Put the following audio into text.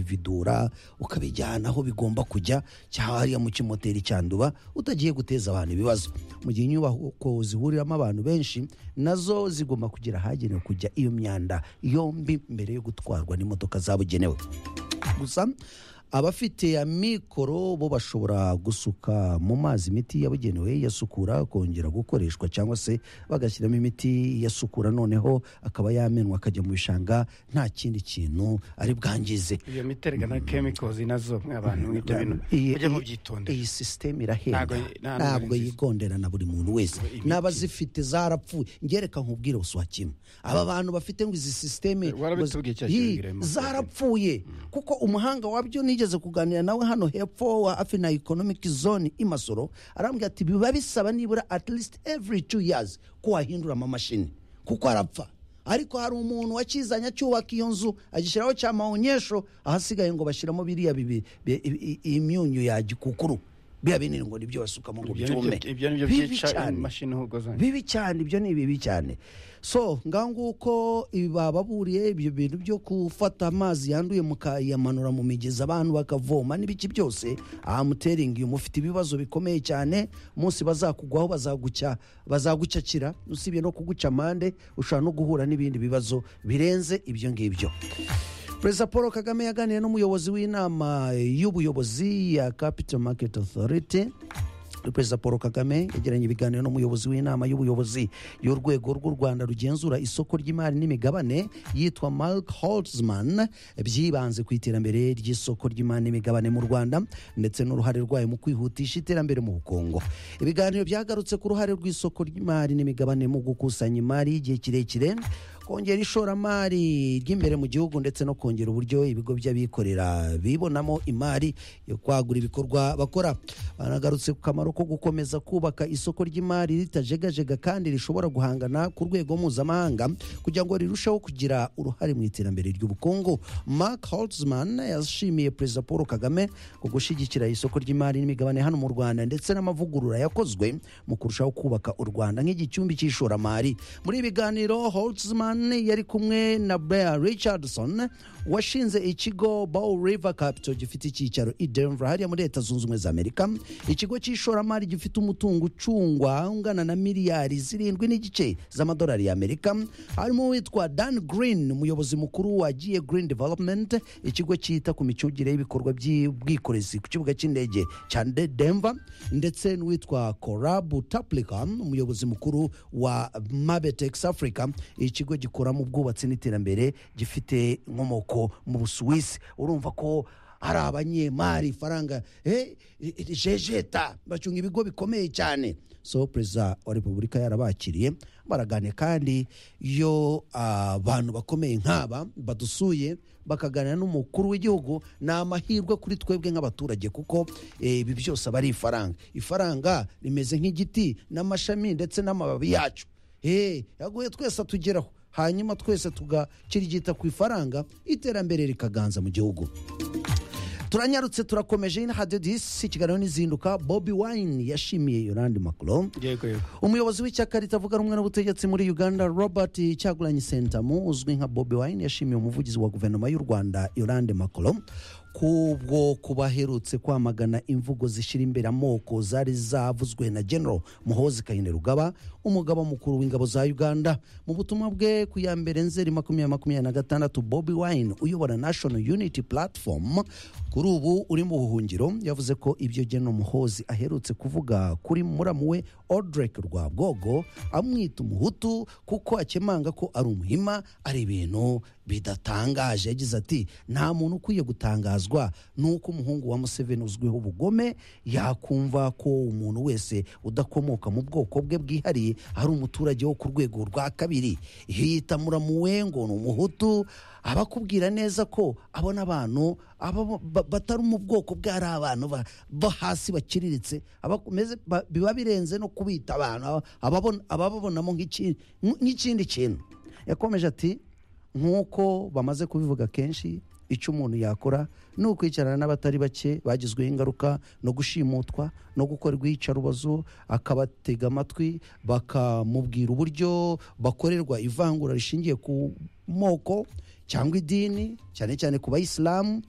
ukabividura ukabijyana aho bigomba kujya cyangwa hariya mu kimoteri cyanduba utagiye guteza abantu ibibazo mu gihe inyubako zihuriramo abantu benshi nazo zigomba kugira ahagenewe kujya iyo myanda yombi mbere yo gutwarwa n'imodoka zabugenewe gusa abafite amikoro bo bashobora gusuka mu mazi imiti yabugenewe yasukura kongera gukoreshwa cyangwa se bagashyiramo imiti yasukura noneho akaba yamenwa akajya mu bishanga nta kindi kintu ari bwangize iyo miti erega na kemikozi nazo abantu ibyo bintu Iyi- mujye iyi- mubyitondera iyi sisiteme irahenda Ntabwo- nta- ntabwo ntabwo nziza. yigondera na buri muntu wese Imiti. n'abazifite zarapfuye ngereka nkubwire uswa kimwe aba bantu bafite ngo izi sisiteme Eh, warabitubwiye cya Yi, kiganiro Emma. zarapfuye kuko umuhanga wabyo nigeze kuganira nawe hano hepfo wa afina economic zone i masoro arambwira ati biba bisaba nibura at least every two years ko wahindura amamashini kuko arapfa ariko hari umuntu wakizanye acyubaka iyo nzu agishyiraho cya maonyesho ahasigaye ngo bashyiramo biriya bibi- bi- i- i- imyunyu ya gikukuru biriya binini ngo nibyo basukamo ngo ibyo ni byume byo- ibyo ni byo Bibi byica cyane. imashini ahubwo zanyu bibi cyane ibyo ni bibi cyane so ngaho nguko bababuriye ibyo bintu byo gufata amazi yanduye mukayamanura mu migezi abantu bakavoma n'ibiki byose amuteringi iyo mufite ibibazo bikomeye cyane umunsi bazakugwaho bazagucya bazagucyakira usibye no kuguca amande ushobora no guhura n'ibindi bibazo birenze ibyo ngibyo perezida paul kagame yaganiriye n'umuyobozi w'inama y'ubuyobozi ya capital market authority perezida paul kagame yagiranye ibiganiro n'umuyobozi w'inama y'ubuyobozi y'urwego rw'u rwanda rugenzura isoko ry'imari n'imigabane yitwa mark holtzman byibanze ku iterambere ry'isoko ry'imari n'imigabane mu rwanda ndetse n'uruhare rwayo mu kwihutisha iterambere mu bukungu ibiganiro byagarutse ku ruhare rw'isoko ry'imari n'imigabane mu gukusanya imari y'igihe kirekire kongera ishoramari ry'imbere mu gihugu ndetse no kongera uburyo ibigo by'abikorera bibonamo imari yo kwagura ibikorwa bakora banagarutse ku kamaro ko gukomeza kubaka isoko ry'imari ritajegajega kandi rishobora guhangana ku rwego mpuzamahanga kugira ngo rirusheho kugira uruhare mu iterambere ry'ubukungu mark holtzman yashimiye perezida paul kagame ku gushyigikira isoko ry'imari n'imigabane hano mu rwanda ndetse n'amavugurura yakozwe mu kurushaho kubaka u rwanda nk'igicumbi cy'ishoramari muri ibi biganiro holtzman yari kumwe na brea richardson washinze ikigo bow river capital gifite icyicaro i denver hariya muri leta zunze ubumwe za amerika ikigo cy'ishoramari gifite umutungo ucungwa ungana na miliyari zirindwi n'igice z'amadolari y'amerika harimo uwitwa dan green umuyobozi mukuru wa GA green development ikigo cyita ku micungire y'ibikorwa by'ubwikorezi ku kibuga cy'indege cya De- denver ndetse n'uwitwa corabu taplica umuyobozi mukuru wa mabetex africa ikigo gikora mu bwubatsi n'iterambere gifite inkomoko mu busuwisi urumva ko hari abanyemari faranga eh, jejeta bacunga ibigo bikomeye cyane so perezida wa repubulika yarabakiriye baraganira kandi iyo abantu bakomeye nk'aba badusuye bakaganira n'umukuru w'igihugu ni amahirwe kuri twebwe nk'abaturage kuko eh, ibi byose aba ari ifaranga ifaranga rimeze nk'igiti n'amashami ndetse n'amababi yacu Hey, yaguye twese atugeraho hanyuma twese tugakirigita ku ifaranga iterambere rikaganza mu gihugu turanyarutse turakomeje ino hadidisi ikiganiro n'izinduka bobi wine yashimiye yorandi macron yego yego umuyobozi w'ishyaka ritavuga rumwe n'ubutegetsi muri uganda robert cyagulanyi sentamu uzwi nka bobi wine yashimiye umuvugizi wa guverinoma y'u rwanda yorande macron kubwo kuba aherutse kwamagana imvugo zishyira imbere amoko zari zavuzwe na general muhozi kayine rugaba umugaba mukuru w'ingabo za uganda mu butumwa bwe ku ya mbere nzeri makumyabiri makumyabiri na gatandatu bobi wine uyobora national unity platform kuri ubu uri mu buhungiro yavuze ko ibyo general muhozi aherutse kuvuga kuri muramu we odrek rwabwogo amwita umuhutu kuko akemanga ko ari umuhima ari ibintu bidatangaje yagize ati nta muntu ukwiye gutangazwa nuko umuhungu wa museveni uzwiho ubugome yakumva ko umuntu wese udakomoka mu bwoko bwe bwihariye ari umuturage wo ku rwego rwa kabiri iyo yita muramu we ngo ni umuhutu aba akubwira neza ko abona abantu aba ba- batari mu bwoko bwe ari abantu ba- bo hasi bakiriritse aba akomeze- ba- biba birenze no kubita abantu aba- ababon- abababonamo nk'iki- nk'ikindi kintu yakomeje ati nk'uko bamaze kubivuga kenshi icyo umuntu yakora ni ukwicarana n'abatari bake bagizweho ingaruka no gushimutwa no gukorerwa iyicarubozo akabatega amatwi bakamubwira uburyo bakorerwa ivangura rishingiye ku moko cyangwa idini cyane cyane ku bayisilamu